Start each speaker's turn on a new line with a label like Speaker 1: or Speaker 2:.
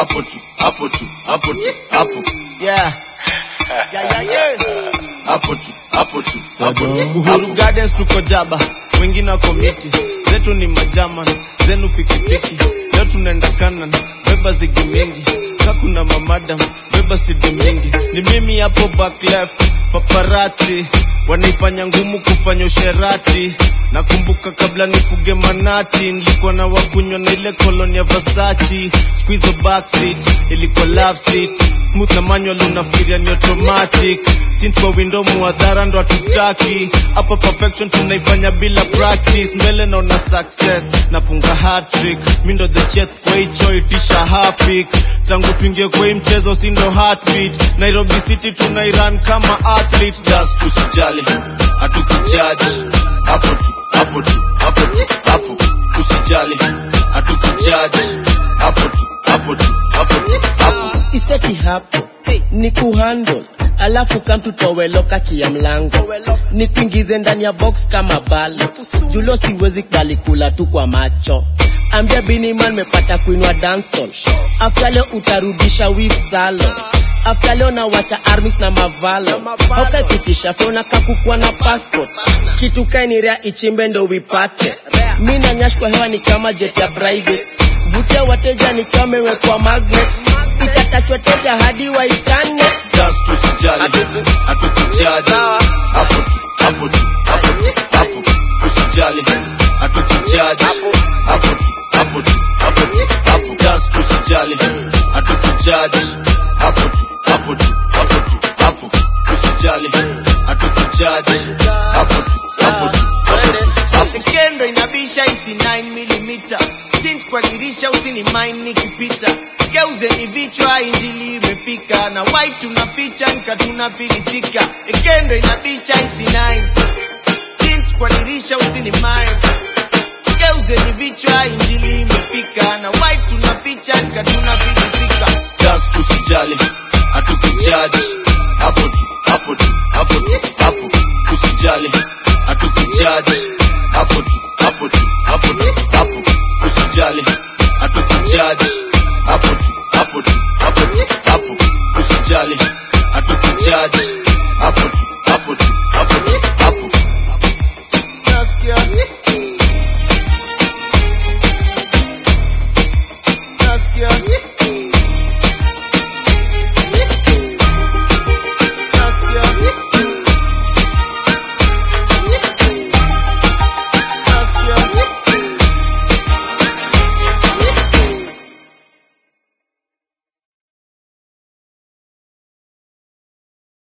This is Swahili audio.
Speaker 1: hapo tu hapo tu hapo tu hapo
Speaker 2: Yeah. Yeah, yeah, yeah.
Speaker 1: hapo tu hapo tu hapo tu
Speaker 2: Uhuru
Speaker 1: hapo
Speaker 2: Gardens tuko jaba, wengine wako miti, zetu ni majaman, zenu pikipiki. Leo tunaenda kanan, beba zigi mingi, ka kuna mamadam, beba sidi mingi. Ni mimi hapo back left, paparazzi wanaifanya ngumu kufanya usherati. Nakumbuka kabla nifuge manati, nilikuwa na wakunywa na ile koloni ya Versace. Siku hizo backseat ilikuwa love seat, smooth na manual unafikiria ni automatic. Tint kwa window muadhara ndo hatutaki hapa, perfection tunaifanya bila practice. Mbele naona success, nafunga hat-trick. mi ndo the chef kwa hicho itisha hapik tangu tuingie kwa hii mchezo si ndo heartbeat. Nairobi City tunairan kama athlete
Speaker 1: just tusijali hatukujaji hapo tu hapo tu hapo tu hapo usijali hatukujaji hapo tu hapo tu hapo tu hapo
Speaker 3: iseti hapo ni kuhandle alafu kamtutoweloka kia mlango ni kuingize ndani ya box kama balo julo siwezi kubali kula tu kwa macho ambia biniman mepata kuinwa dansol afta leo utarudisha wif salo afta leo nawacha armis na mavalo haukapitisha fona kakukwa na passport kitu kainirea ichimbe ndo wipate mi na nyash kwa hewa ni kama jet ya private vutia wateja ni kama imewekwa magnet itatachwa teja hadi waitane
Speaker 1: just tusijali hatukujaji hapo tu hapo tu hapo tu hapo usijali hatukujaji hapo tu hapo tu hapo tu hapo just tusijali hatukujaji hapo tu hapo tu hapo tu hapo usijali hatukujaji hapo tu hapo tu hapo tu hapo
Speaker 2: kendo inabisha isi 9 mm tint kwa dirisha usini mine nikipita geuzeni vichwa injili imefika na white tunaficha nka tunafilisika kendo inabisha isi 9 tint kwa dirisha usini mine